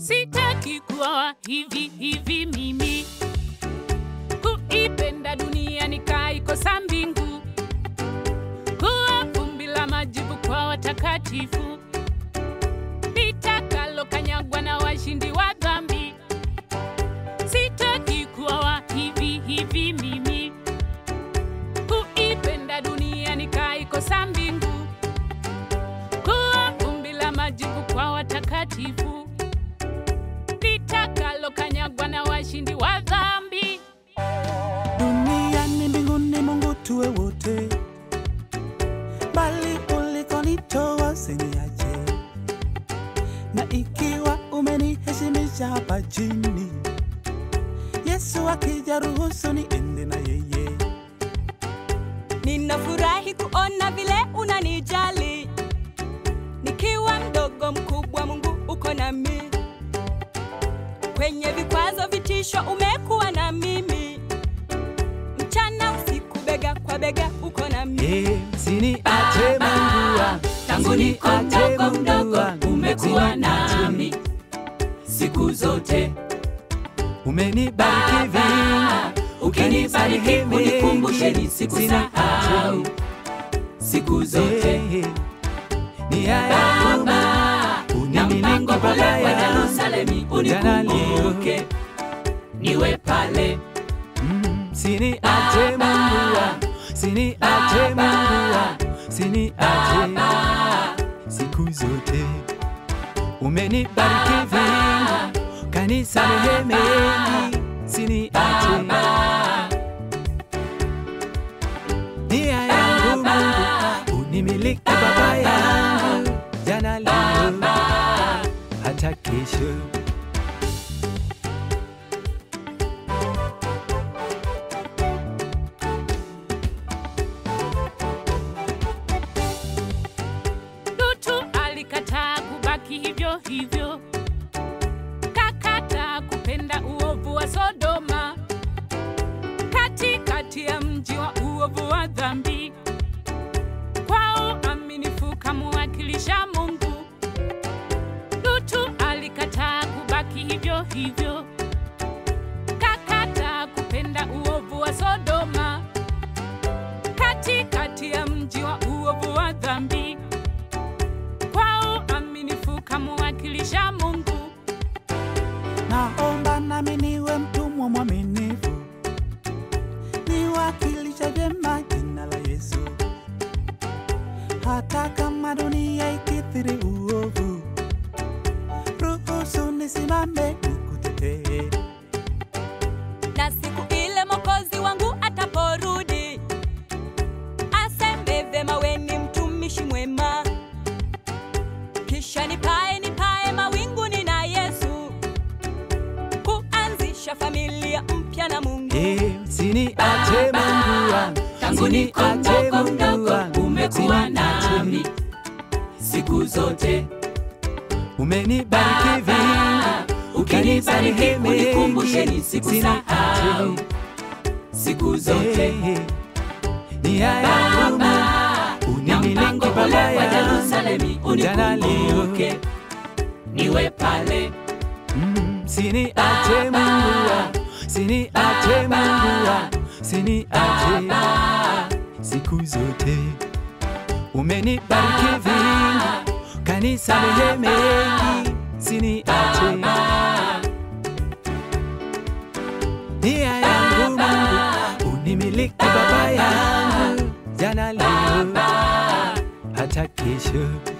Sitaki kuwa hivi hivi mimi, kuipenda dunia nikaikosa mbingu, kuwa vumbi la majibu kwa watakatifu, litakalokanyagwa na washindi wa dhambi. Sitaki kuwa wa hivi hivi mimi, kuipenda dunia nikaikosa mbingu, kuwa vumbi la majibu kwa watakatifu, litakalokanyagwa na washindi wa dhambi. duniani mbinguni mungu tuwe wote bali ulikonitoa usiniache na ikiwa umeniheshimisha hapa chini yesu akija ruhusu niende na yeye Ninafurahi kuona vile unanijali, nikiwa mdogo mkubwa, Mungu uko nami. Kwenye vikwazo, vitisho, umekuwa na mimi, mchana usiku, bega kwa bega, uko nami. Eh, siniache Mungu wangu, Tangu niko siniache mdogo Mungu mdogo, wangu, umekuwa siniache. nami siku zote. Umenibariki vingi, Ukinibariki ukanisamehe unikumbushe mengi, nisikusahau siku zote. Eh, nia yangu Baba, Mungu, na unimiliki mpango Baba ule wa yangu. Yerusalemu Jana unikumbuke, niwe pale Mm, Siniache Mungu wangu, siniache Mungu wangu, siniache siku zote. Umenibariki vingi, kanisamehe mengi, siniache nia yangu Mungu, unimiliki Baba yangu, jana leo hata kesho. Lutu alikataa kubaki hivyo hivyo, kakata kupenda uovu wa Sodoma, katikati ya mji wa uovu wa dhambi. Kwa uaminifu kamwakilisha Mungu, Lutu alikataa kubaki hivyo hivyo, kakata kupenda uovu wa Sodoma, katikati ya mji wa uovu wa dhambi kwa uaminifu kamwakilisha Mungu. Naomba nami niwe mtumwa mwaminifu, niwakilisha vyema jina la Yesu, hata kama dunia ikithiri uovu, ruhusu nisimame nikutetee. na siku ile Mwokozi wangu ataporudi, aseme vema, we ni mtumishi mwema, kisha nipae nipae mawinguni na Yesu, kuanzisha familia mpya na Mungu. Eh, Siniache Mungu wangu, Tangu niko siniache mdogo Mungu mdogo, wangu, umekuwa siniache. nami siku zote. Umenibariki vingi, Ukinibariki ukanisamehe unikumbushe mengi, nisikusahau siku zote. Eh, nia yangu Baba, Mungu, na unimiliki mpango ule Baba wa yangu, Yerusalemu jana leo unikumbuke, niwe pale Mm, Siniache Mungu wangu, siniache Mungu wangu, siniache siku zote. Umenibariki vingi, kanisamehe mengi, siniache nia yangu Mungu, unimiliki Baba yangu, jana leo hata kesho.